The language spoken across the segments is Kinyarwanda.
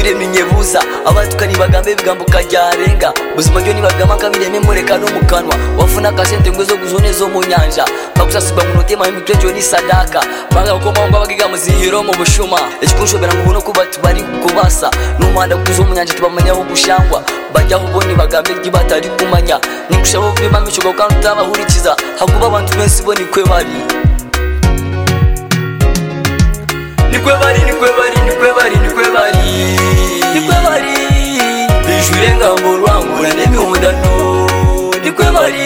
yaremye buza abatukani bagambe ibigambo ukajyarenga buzima ryo nibagama kabireme mureka no mu kanwa wafuna kasente ngo zo guzone zo mu nyanja bakusasigwa mu notema imikrejo ni sadaka banga gukoma ngo abagiga muzihiro mu bushuma ikikunshobera mu buno kuba tubari kubasa n'umuhanda guzo mu nyanja tubamanyaho gushangwa bajyaho ubone bagambe ibyo batari kumanya nikushabo vima mishogo kandi utabahurikiza hakuba abantu benshi bo nikwe bari nikwe bari nikwe bari nikwe bari nikwe bari nikwe bari bijurenga mu rwangura n'imihundano nikwe bari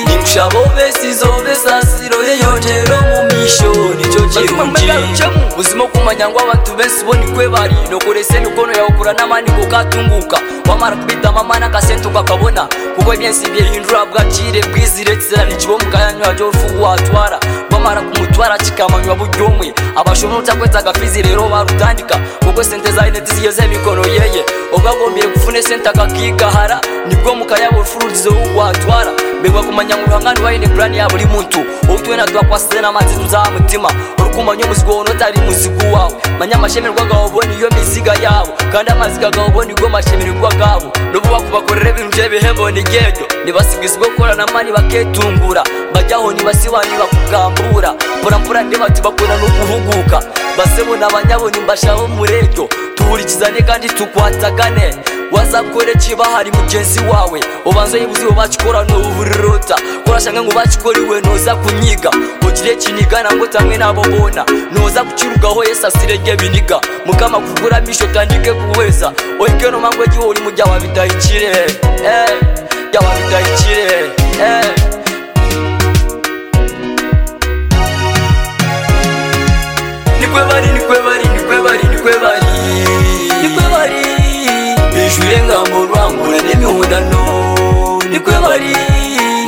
nimshabo besizo besasiro yeyotero mu misho nicyo kirungi buzima kumanya ngo abantu benshi bo nikwe bari nokorese mikono yawe kura n'amani kukatunguka wamara kubitama amani akasente ukakabona kuko ibyensi byihindura bwakire bwiziretsera nikibo mukayanywa ryofu watwara wamara kumutwara kikamanywa buryo umwe abashobora utakwetsa agafizi rero barutandika kuko sente za ineti zigeze mikono yeye ugagombire gufune sente akakigahara nibwo mukayabo urufururizo watwara mbegwa kumanya ngo uruhangane wayine purani ya buri muntu utuwe na twakwasize n'amazi tuzamutima urukumanya umuzigo wowe utari umuzigo wawe manya amashemerwa agaho ubona iyo miziga yabo kandi amazi gagaho ubona igo mashemerwa bwabo nububa kubakorera ibintu bye bihembo ni gendo nibasigizwe gukora na mani baketungura bajyaho nibasiwani bakugambura mporampora ndebati bakunda no guhuguka basebo n'abanyaboni mbashaho murejo duhurikizane kandi tukwatagane wazakore kibahari mugenzi wawe ubanza yibuziwe bacikora nuburirota korashanga ngo bacikoriwe noza kunyiga ukire kinigana ngo tamwe nabo bona noza kukirugaho yesu asirege biniga mukama kugura misho tandike kuweza oike no mangwe giwoli mujya wabidahikire eh, jya wabidahikire eh. nikwe bari nikwe bari nikwe bari nikwe bari nikwe bari bijurenga mu rwangura n'imihundano nikwe bari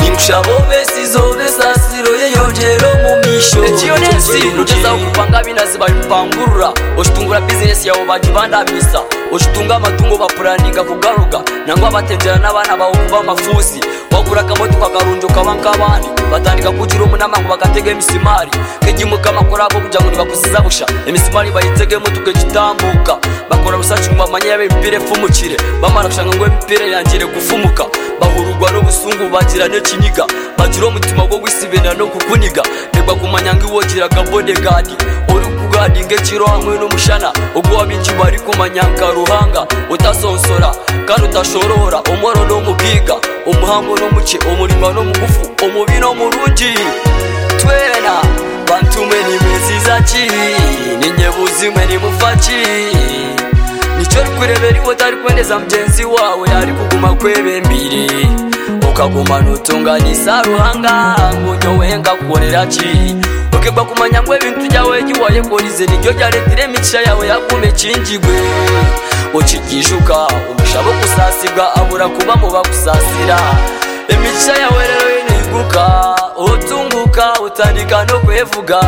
nimshabo besizo besasiro yeyongero mu misho ekiyo nesi nutezaho kupanga binazi babipangurura oshitungura bizinesi yawe bagibandamisa oshitunga amatungo bapuraninga kugaruka nangwa batembera n'abana bawe kuba amafusi bagura akamoto kakarunjo kabankabani batandika kugira umunama ngo bagatege emisumari kegimukamakora abo kugira ngo nibakusiza busha emisumari bayitegemo tukegitambuka bakora rusaci ngo bamanye yabe imipira epfumukire bamara gushanga ngo imipira yangire gufumuka bahurugwa n'ubusungu bagira n'ikiniga bagira umutima wo gwisibira no kukuniga nibwa kumanya ngo iwogira akabodegadi uri kugadinga ekiro hamwe n'umushana ubwo wabiki bari kumanya nkaruhanga utasonsora kandi utashorora umworo n'umugiga umuhango n'umuke umurimo n'umugufu umubi n'umurungi twena bantume nimeziza ki ninye buzime nimufa ki nicyo rikurebera iwe utari kuboneza mugenzi wawe ari kuguma kwebembire ukagumana utunganisa ruhanga ngunyo wenga kukorera ki ukigwa kumanya ngo ibintu byawe giwaye korize niryo ryaretire imigisha yawe yakume kingigwe ukigishuka umushabo kusasigwa abura kuba mu bakusasira imigisha yawe rero yiniguka utunguka utandika no kwevuga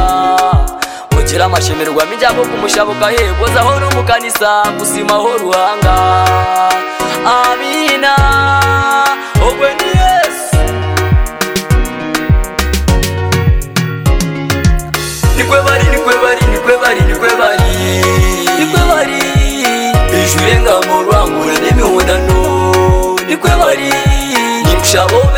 ugira amashemerwa mijyamo kumushabo ukahebozaho no mu kanisa gusimaho ruhanga amina ogwe ni yesu nikwe bari nikwe bari nikwe bari nikwe bari nikwe bari bijurenga mu rwangura n'imihundano nikwe bari nimshabo